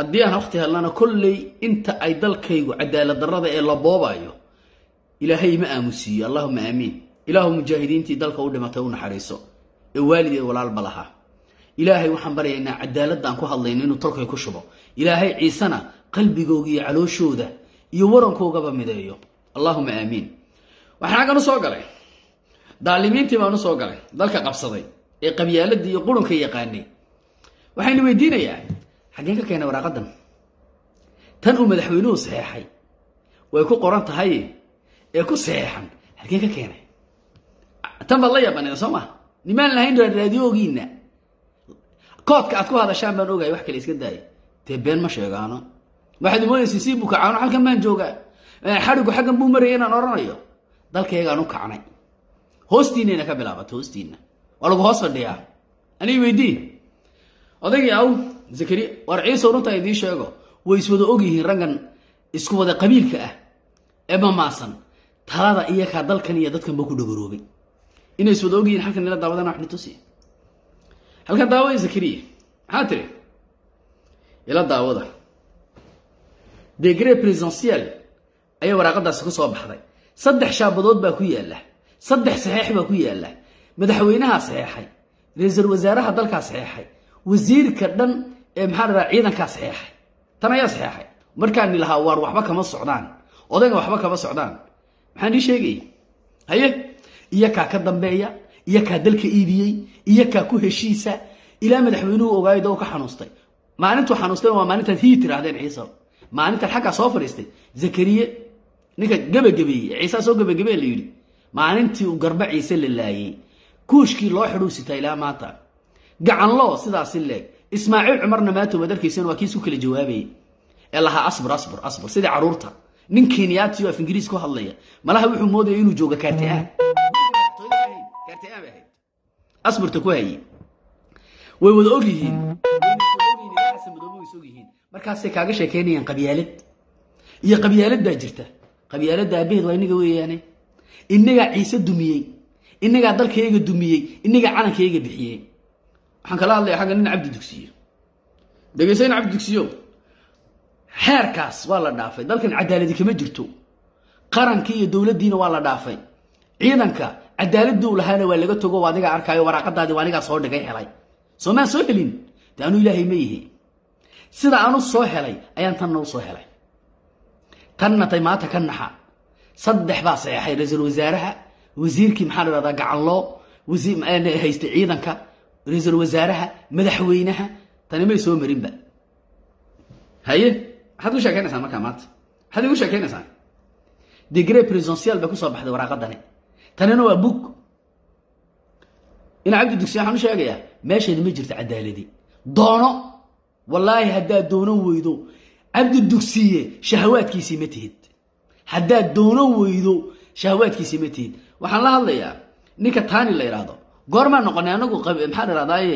haddii aan waqti helnana kolley inta ay dalkaygu cadaalad darrada ee la boobayo ilaahay ma aamusiiyo allahuma aamiin ilaahu mujaahidiintii dalka u dhimatay u naxariiso ee waalid ee walaalba lahaa ilaahay waxaan baryaynaa cadaaladda aan ku hadlayno inuu tolkay ku shubo ilaahay ciisena qalbigooga iyo calooshooda iyo warankoogaba mideeyo allahuma aamiin waxaan xaggan u soo galay daalimiintii baan u soo galay dalka qabsaday ee qabyaaladii iyo qurunka yaqaanay waxaynu weydiinayaa xaggeen ka keenay waraaqadan tan uu madaxweynuhu saxeexay way ku qoran tahay ee ku saxeexan xaggeen ka keenay tan baad la yaabaneen soo maa nimaan lahayn raadiyoogiina koodka aad ku hadashaan baan ogahay wax kale iska daaya dee been ma sheegaano waxaad moodaysa sii buu kacaano halkan baan joogaa xadhigu xaggan buu maraya inaan odhanayo dalkaygaan u kacnay hoostiinayna ka bilaabatay hoostiina waa lagu hoos fadhiyaa aniga weydii odaygii aw zakariya war ciise runtaa idiin sheego way iswada ogyihiin raggan isku wada qabiilka ah ee mamaasan talada iyakaa dalkan iyo dadkanba ku dhagoroobay inay iswada ogyihiin halkan ila daawadana wax nitusi halkan daawada zakariya maxaa tiri ila daawada degre presidentiel ayaa waraaqadaasi ku soo baxday saddex shaabadood baa ku yaalla saddex saxeex baa ku yaalla madaxweynahaa saxeexay ra-iisul wasaaraha dalkaa saxeexay wasiirka dhan ee maxaa la dhaha ciidankaa saxeexay tan ayaa saxeexay markaani lahaa waar waxba kama socdaan odayga waxba kama socdaan maxaan ii sheegayay haye iyo kaa ka dambeeya iyo kaa dalka iibiyey iyo kaa ku heshiisa ilaa madaxweynuhu ogaaydo oo ka xanuustay maalintuu xanuustay waa maalintaad hii tirahdeen ciise maalintan xaggaa soo fadhiistay zakariye ninka gebagabeeyey ciisaa soo gebagabee la yidhi maalintii uu garba ciise la laayey kuushkii loo xidhuu sitaa ilaa maanta gacanloo sidaasi leeg ismaaciil cumarna maanta waad arkaysan waa kii isku kala jawaabayay ee lahaa asbur asbur asbur sidii caruurta nin kenyaati oo af ingiriis ku hadlaya malaha wuxuu moodaya inuu jooga kaartiaan kaartiaan bay ahayd asburta ku haye way wada ogyihiin madoobe way ogyihiin markaasay kaaga sheekeynayaan qabyaalad iyo qabyaalad baa jirta qabyaaladda aabaheed waa inaga weeyaane inagaa ciise dumiyey inagaa dalkayga dumiyey inagaa calankayga bixiyey waxaan kala hadlaya xagga nin cabdi dugsiyo dhegeysa nin cabdi dugsiyo xeerkaas waa la dhaafay dalkan cadaaladi kama jirto qarankii iyo dowladdiina waa la dhaafay ciidanka cadaaladii u lahaana waa laga togo adiga arkaayo waraaqadaadii waa anigaa soo dhigay helay soo maan soo helin de anuu ilaahay ma yihi sida aanu soo helay ayaan tanna u soo helay tanna tay maanta ka naxa saddex baa saxeexay ra-iisul wasaaraha wasiirkii maxaa la dhahdaa gacanloo haysta ciidanka ra-iisul wasaaraha madaxweynaha tani may soo marinba haye maxaad ku sheekaynaysaan markaa maanta maxaad igu sheekaynaysaan degre presidential bay kusoo baxday waraaqadani tanina waa bug ina cabdi dugsiya waxaan u sheegayaa meesheeda ma jirto cadaaladi doono wallaahi haddaad doonan weydo cabdi dugsiye shahawaadkiisii ma tihid haddaad doonan weydo shahawaadkiisii ma tihid waxaan la hadlayaa ninka taani la yidhaahdo goormaa noqonay anagu maxaa la idhahdaaye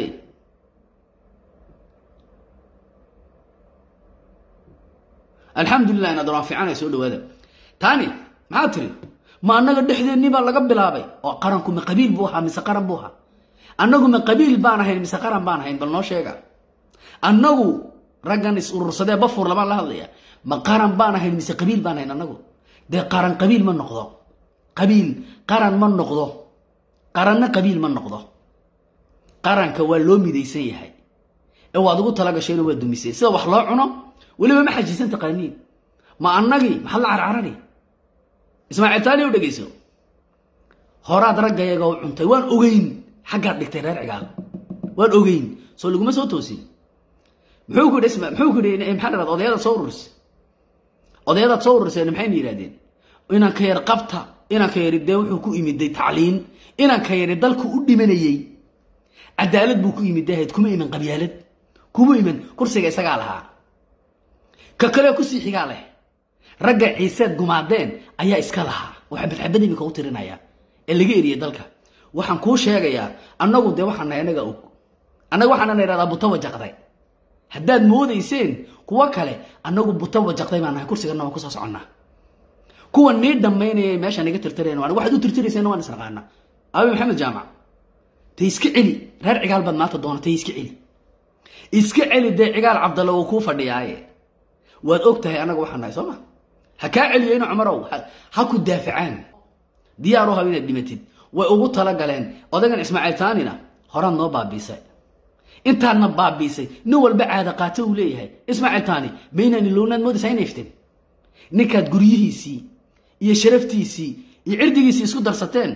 alxamdulilah inaad waan fiicanay soo dhawaada taani maxaa tiri ma annaga dhexdeennii baa laga bilaabay oo qaranku ma qabiil buu ahaa mise qaran buu ahaa annagu ma qabiil baan ahayn mise qaran baan ahayn bal noo sheega annagu raggan is urursadee bafuur lamaan la hadlaya ma qaran baan ahayn mise qabiil baan ahayn annagu dee qaran qabiil ma noqdo qabiil qaran ma noqdo qaranna qabiil ma noqdo qaranka waa loo midaysan yahay ee waad ugu talagashayno waa dumisay sida wax loo cuno weliba ma xajiisan taqaaniin ma annagii maxaad la carcarani ismaaciil taani u dhegayso horaad raggayaga u cuntay waan ogeyn xaggaad dhigtay reer cigaal waan ogeyn soo laguma soo toosin muxuu ku dhisma muxuu ku yidhi maxaa dhahdaa odayadaad soo ururisay odayadaad soo ururiseen maxayna yidhahdeen inanka yar qabta inanka yari dee wuxuu ku imiday tacliin inanka yari dalku u dhimanayey cadaalad buu ku imid dahayd kuma iman qabyaalad kuma iman kursiga isagaa lahaa ka kale kusii xigaa leh ragga ciiseed gumaadeen ayaa iska lahaa oo xabad xabad iminka u tirinaya ee laga eriyey dalka waxaan kuu sheegayaa annagu dee waxaan nahay annaga og annaga waxaana na idhahdaa buta wajaqday haddaad moodayseen kuwo kale annagu buta wajaqday baan nahay kursigana waan kusoo soconnaa kuwa nii dhammaynaya meesha niga tirtirayn waan waxaad u tirtirayseen waan isnaqaana aabi maxamed jaamac tay iska celi reer cigaal baad maanta doonatay iska celi iska celi dee cigaal cabdalle wuu kuu fadhiyaaye waad og tahay annaga waxaan nahay soo ma ha kaa celiyo ina cumarow ha ku daafacaan diyaar u hab inaad dhimatid way ugu talagaleen odagan ismaaciil taanina horaad noo baabiisay intaadna baabiisay nin walba caada qaato uu leeyahay ismaaciil taani maynani lownaad moodaysaa inay ifteen ninkaad guryihiisii iyo sharaftiisii iyo cirdigiisii isku darsateen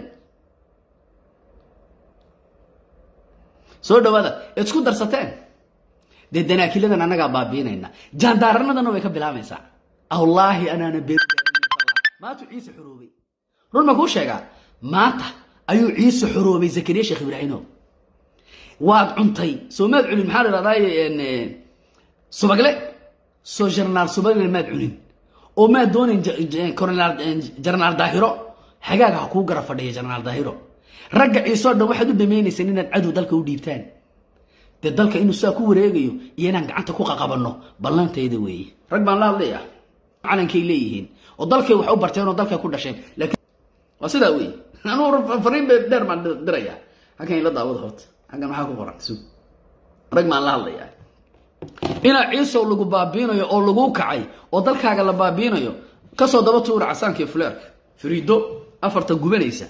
soo dhawaada eed isku darsateen dee danaakiladan annagaa baabiinayna jaandaaranadana way ka bilaabaysaa wallaahi anaana be maantu ciise xoroobay run ma kuu sheegaa maanta ayuu ciise xoroobay zakariya sheekh ibraahimo waad cuntay soo maad cunin maxaa la idhahdaa subagle soo jarnaal subagle maad cunin oo maad doonayn jarnaal daahiro xagaaga ha kuu gara fadhiya jarnaal daahiro ragga ciisoo dhan waxaad u dhamaynaysaan inaad cadow dalka u dhiibtaan dee dalka inuu saa ku wareegayo iyo inaan gacanta ku qaqabanno ballantayda weeye rag baan la hadlaya calankay leeyihiin oo dalkay wax u barteen oo dalkay ku dhasheen laakiin waa sidaa weeye anugu fariin bay dheer baan diraya halkan ila daawada horta halkan maxaa ku qoran sug rag baan la hadlaya inaa ciisow lagu baabiinayo oo laguu kacay oo dalkaaga la baabiinayo kasoo daba tuura casaanka fuleerka firiido afarta gubanaysa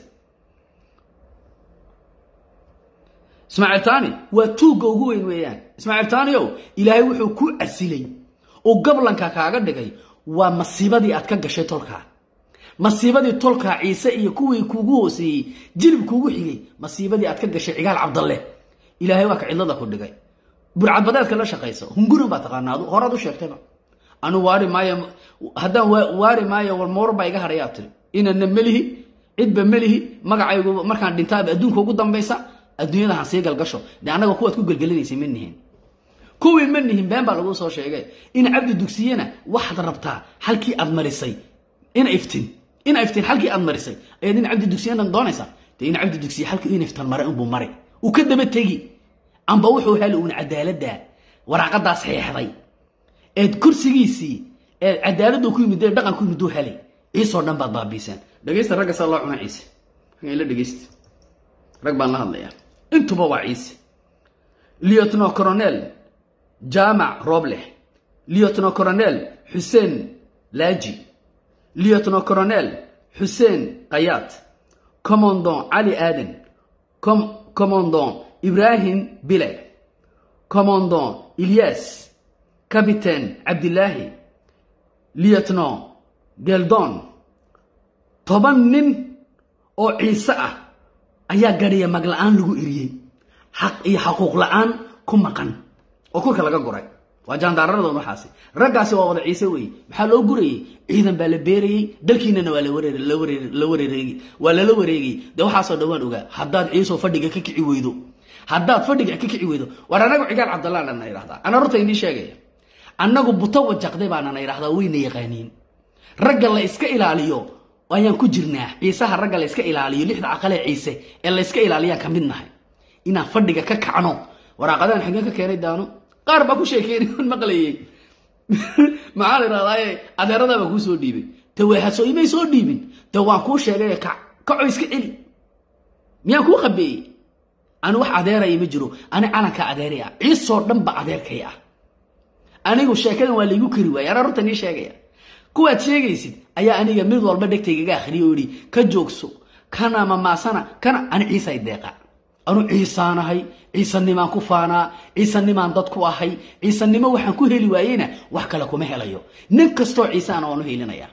ismaaciil taani waa tuugga ugu weyn weeyaan ismaaciil taaniow ilaahay wuxuu ku casilay oo gablanka kaaga dhigay waa masiibadii aad ka gashay tolkaa masiibadii tolkaa ciise iyo kuwii kuugu hooseeyey jilib kuugu xigay masiibadii aad ka gashay cigaal cabdalle ilaahay waa ka cidlada ku dhigay burcadbadeedka la shaqaysa hungurin baa taqaanaa adu horaad u sheegtayba anu waari maayo haddaan waari maayo walmoor baa iga hadhayaa tiri inana melihi cidba melihi magacaygu markaan dhintaaba adduunka ugu dambaysa adduunyada han sii galgasho dee annaga kuwaad ku gelgelinaysay ma nihin kuwii ma nihin been baa laguu soo sheegay in cabdi dugsiyena waxaad rabtaa halkii aad marisay ina iftin ina iftin halkii aad marisay ayaad in cabdi dugsiyena doonaysaa dee in cabdi dugsiye halkii in iftan maray unbuu maray uu ka daba tegi amba wuxuu heli uun cadaaladda waraaqadaa saxeexday eed kursigiisii ee cadaaladdu ku yimid ee dhaqan ku yimid uu helay ciisoo dhan baad baabiiseen dhegaysta ragga saa loo cuna ciise ila dhegaysta rag baan la hadlayaa intuba waa ciise liotno coronel jaamac roobleh liotno coronel xuseen laaji liotno coronel xuseen kayaad commandon cali aaden commandon ibrahim bile commandon ilyas capitain cabdilaahi liotno geldon toban nin oo ciise ah ayaa gadhiya mag la-aan lagu eriyey xaq iyo xaquuq la-aan ku maqan oo kurka laga guray waa jaandaararadoon waxaasi raggaasi waa wada ciise weeye maxaa loo gurayey ciidan baa la beerayey dalkiinana waa la wareereegi waa lala wareegayy dee waxaasoo dhawaan ogaa haddaad ciisoo fadhiga ka kici weydo haddaad fadhiga ka kici weydo war anagu cigaal cabdallah nana idhahdaa ana horta inii sheegaya annagu buto wajaqday baanana idhahdaa wayna yaqaaniin ragga la iska ilaaliyo ayaan ku jirnaa ciisaha ragga la yska ilaaliyo lixda caqalee ciise ee la yska ilaaliyaan ka mid nahay inaan fadhiga ka kacno waraaqadahan xageen ka keenay daano qaar baa ku sheekeyn maqlayey maxaa la idhahdaaye adeeradaabaa kuu soo dhiibay te weehasoo imay soo dhiibin te waan kuu sheegay kac kacoo iska celi miyaan kuu qabeeyey ani wax adeeraya ma jiro ani calankaa adeeraya ciisoo dhan ba adeerkay ah anigu sheekadan waa laygu kari waaya anaa horta nii sheegaya kuwaad sheegaysid ayaa aniga mid walba dhegtaygaga akhriya oo idhi ka joogso kana mamaasana kana ani ciisay deeqa anu ciisaanahay ciisanimaan ku faanaa ciisanimaan dad ku ahay ciisanimo waxaan ku heli waayeyna wax kale kuma helayo nin kastoo ciisaana waanu helinaya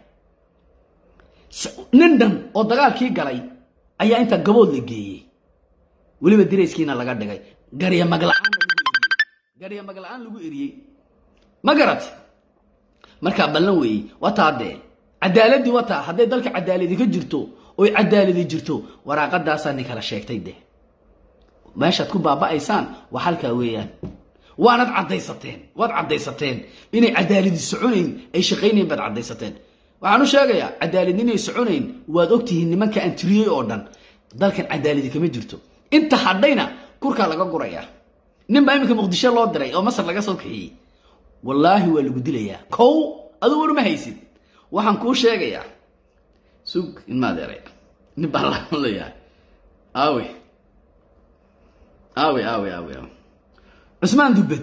nin dhan oo dagaalkii galay ayaa intaa gabood la geeyey weliba dirayskiina laga dhigay garya magla-aangarya magla-aan lagu eriyey ma garat markaa ballan weeye wataa dee cadaaladii wataa hadday dalka cadaaladi ka jirto oy cadaaladi jirto waraaqadaasaa nin kala sheegtay de meeshaad ku baaba'aysaan waa halkaa weeyaan waanad caddaysateen waad caddaysateen inay cadaaladi soconayn ay shaqaynayn baad caddaysateen waxaan u sheegayaa cadaalad inay soconayn waad ogtihiin nimanka aan tiriyey oo dhan dalkan cadaaladi kama jirto inta hadhayna kurkaa laga gurayaa nin baa iminka muqdisho loo diray oo masar laga soo kaxiyey wallaahi waa lagu dilayaa kow aduu warma haysid waxaan kuu sheegayaa sug inmaadeeray nin baan la hadlayaa aawe aawe aawe aawe aawe cusmaan dubbed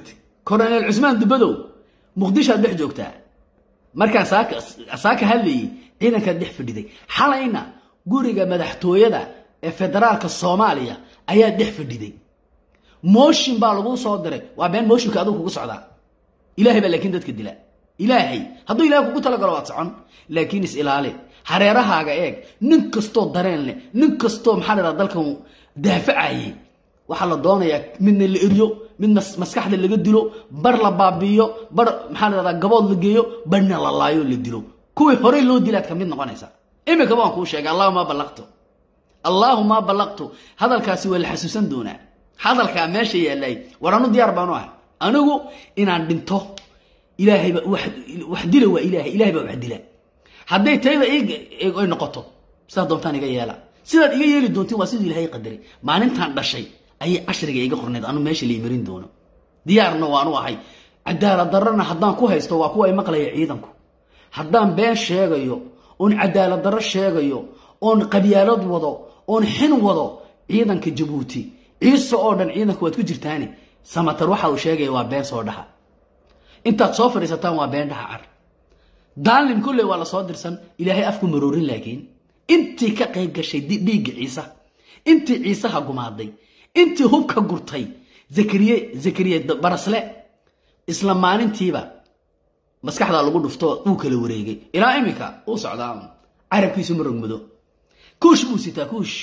koronel cusmaan dubadow muqdishoad dhex joogtaa markaan saaka hadlayay ciidankaad dhex fadhiday xalayna guriga madaxtooyada ee federaalka soomaaliya ayaa dhex fadhiday mooshin baa laguu soo diray waa been mooshinka adigu kugu socdaa ilahay baa laakiin dadka dila ilaahay hadduu ilahay kugu talagalo waad socon laakiin is ilaali hareerahaaga eeg nin kastoo dareen leh nin kastoo maxaa la dalkan daafacayay waxaa la doonayaa midna la eryo mid maskaxda laga dilo bar la baabiiyo bar maxaa la dhahdaa gabood la geeyo barna la laayo la dilo kuwii horey loo dilaad ka mid noqonaysa imika baan kuu sheegay allahuma ballaqtu allaahuma ballaqtu hadalkaasi waa la xasuusan doonaa hadalkaa meesha yaallay war anu diyaar baanu ahay anigu inaan dhinto ilaahayba wax dila waa ilahay ilahay baa wax dila hadday tayda ay noqoto sidaad doontaan iga yeela sidaad iga yeeli doontiin waa siduu ilahay qadaray maalintaan dhashay ayay cashriga iga qorneed anu meesha lai marin doono diyaarna waanu ahay cadaalad darrana haddaan ku haysto waa kuwa ay maqlaya ciidanku haddaan been sheegayo oon cadaalad darro sheegayo oon qabyaalad wado oon xin wado ciidanka jabuuti ciise oo dhan ciidanka waad ku jirtaani samatar waxa uu sheegaya waa been soo dhaha intaad soo fadhiisataan waa been dhaha car daalin kolley waa la soo dirsan ilaahay afku maroorin laakiin intii ka qayb gashay dhiigga ciise intii ciisaha gumaaday intii hubka gurtay zakariye zakariye barasle isla maalintiiba maskaxdaa lagu dhufto uu kala wareegay ilaa iminka uu socdaa carabkiisu ma rogmado kuush buu sitaa kuush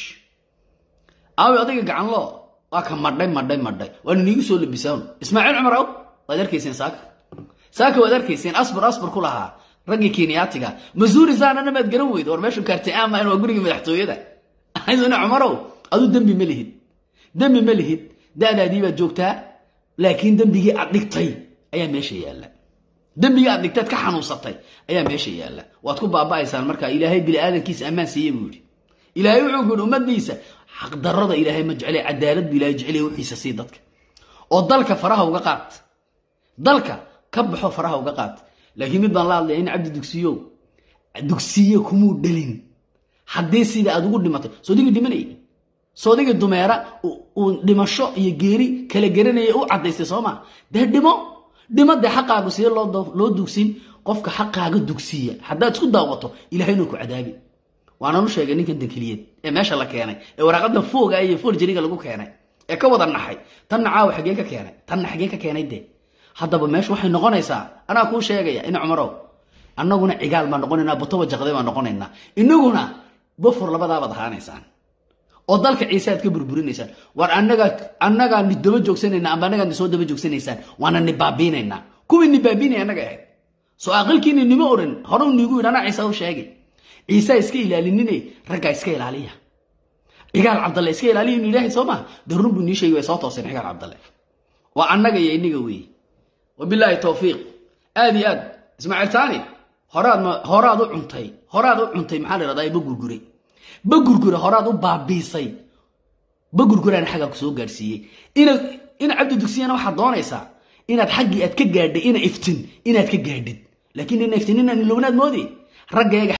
aawi adiga gacanloo waa ka madhay madhay madhay waana niigu soo labisaan ismaaciil cumar aw waad arkayseen saaka saaka waad arkayseen asbar asbar ku lahaa raggii kenyaatiga masuuri saanana maad garan weydo war meeshu kaartay ama waa gurigii madaxtooyada isna cumarow aduu dembi ma lihid dembi ma lihid da'daadii baad joogtaa laakiin dembigii aad dhigtay ayaa meesha yaalla dembigii aad dhigtaad ka xanuunsatay ayaa meesha yaalla waad ku baaba'aysaan markaa ilaahay biniaadankiisa ammaan siiye buu yidhi ilaahay wuxuu ku yidhi ummadiisa xaqdarrada ilaahay ma jeclay cadaalad bu ilahay jeclay wixiisa sii dadka oo dalka faraha uga qaat dalka ka baxo faraha uga qaat laakiin mid baan la hadlaya in cabdi dugsiyow dugsiye kumuu dhalin haddii sida aad ugu dhimatay soodigii dhimanayay soodigii dumeera uu dhimasho iyo geeri kala garanaya u cadaystay sooma dee dhimo dhimo dee xaqaagu sidee loo dugsin qofka xaqaaga dugsiya haddaad isku daawato ilahay inuu ku cadaabi waananu sheegay ninkan dankeliyeed ee meesha la keenay ee waraaqada fooga iyo forjariga lagu keenay ee ka wada naxay tanna caawa xagee ka keenay tanna xagee ka keenay dee haddaba meesha waxay noqonaysaa anaa kuu sheegaya ina cumarow annaguna cigaal baan noqonaynaa butoba jaqday baan noqonaynaa inaguna bofur labadaabaad ahaanaysaan oo dalka ciise aad ka burburinaysaan war annagaa annagaa ni daba joogsanayna amba annagaa ni soo daba joogsanaysaan waana ni baabiinaynaa kuwii ni baabiinaya annaga ahayd soo aqalkiini nima oran hore niigu yidhi anaa ciise u sheegay ciise iska ilaalinine raggaa iska ilaaliya cigaal cabdalle iska ilaaliya inu ilaahay soo maha dee run buu nii sheegi way soo tooseen cigaal cabdalle waa annaga iyo inniga weeye wabilaahi towfiiq aad iyo aad ismaaciil taani horaad horaad u cuntay horaad u cuntay maxaa la dhahdaa bagurgure bagurgure horaad u baabiisay bagurguraana xaggaa ku soo gaadhsiiyey ina ina cabdi dugsiyana waxaad doonaysaa inaad xaggii aad ka gaadhay ina iftin inaad ka gaadhid laakiin ina iftin inaan ilownaad moodi raggeega